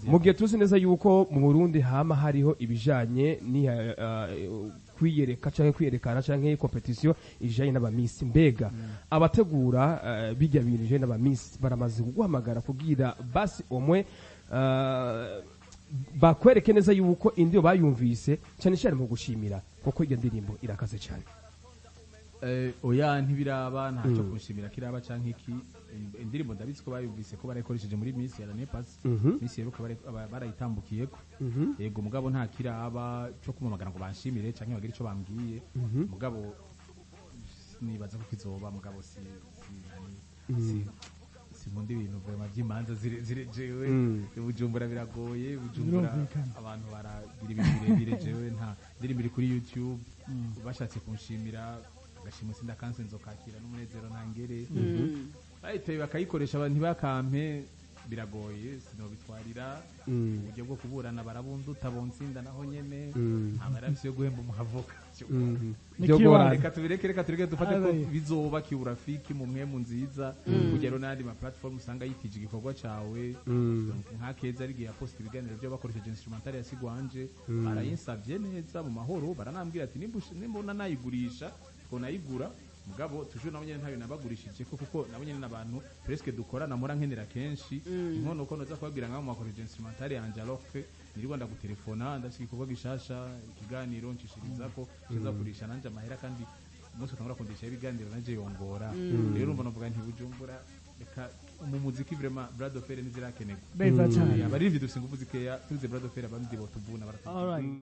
mu gihe tuzi neza yuko mu Burundi hama hariho ibijanye ni uh, kwiyereka canke kwiyerekana canke competition ijanye n'abamisi mbega abategura uh, bijya bintu ijanye n'abamisi baramaze kuguhamagara kugira basi omwe uh, bakwereke neza yuko indiyo bayumvise cyane cyane mu gushimira kuko iyo ndirimbo irakaze cyane Eh, oya ntibiraba ntacyo kunshimira kiraba canke iki In- indirimbo ndabizi ko bayumvise ko barayikoresheje muri Miss ya l'année passée Mhm. Miss yeruka bare- aba- barayitambukiyeko Mhm. yego mugabo nta kiraba cyo kumamagara ngo banshimire canke bagire ico bambwiye mugabo nibaza ko kizoba mugabo si si nani si sinkunda ibintu vraiment by'imanza zire- zirejewe Mm. bujumbura biragoye bujumbura Birumvikana. abantu baragira ibintu birebire jewe nta ndirimbo iri kuri youtube bashatse kunshimira agashima sinda kanse nzokakira n'umunezero ntangere bayiteye bakayikoresha abantu ntibakampe biragoye sinobitwarira Mm. uburyo bwo kuburana barabunduta bonsinda naho nyene Mm. nta maramisi yo guhemba umuhavoka Mhm. Ni Byo kiwara. gorana. reka tubireke reka tureke dufate ko Aye. bizoba kiurafiki mu mwemu nziza kugero n'andi ma platform usanga yitije igikorwa cawe Mm. nka keza ari igihe yaposta ibiganiro byo bakoresheje instrumental ya Sigwanje barayinsavye neza mu mahoro baranambwira ati nimba ush- nimba una nayigurisha ko nayigura mugabo tujuru nabo nyene ntayo nabagurishije ko kuko nabo nyene n'abantu presque dukorana mura nkenera kenshi inkono ko noza kubabwira ngaho mwakoresheje instrumental yanje alors que nirwa ndagutelefona ndashika igikorwa gishasha ikiganiro ncishirizako kizakurisha nanje amahera kandi umunsi utangura kundisha ibiganiro nanje yongora rero urumva novuga nti bujumbura reka mu muziki vraiment brad of fair ntizirakenerwa beza cyane abaririmbyi dufise ingufu zikeya tugize brad of fair abandi botuvuna baratuvuna Alright.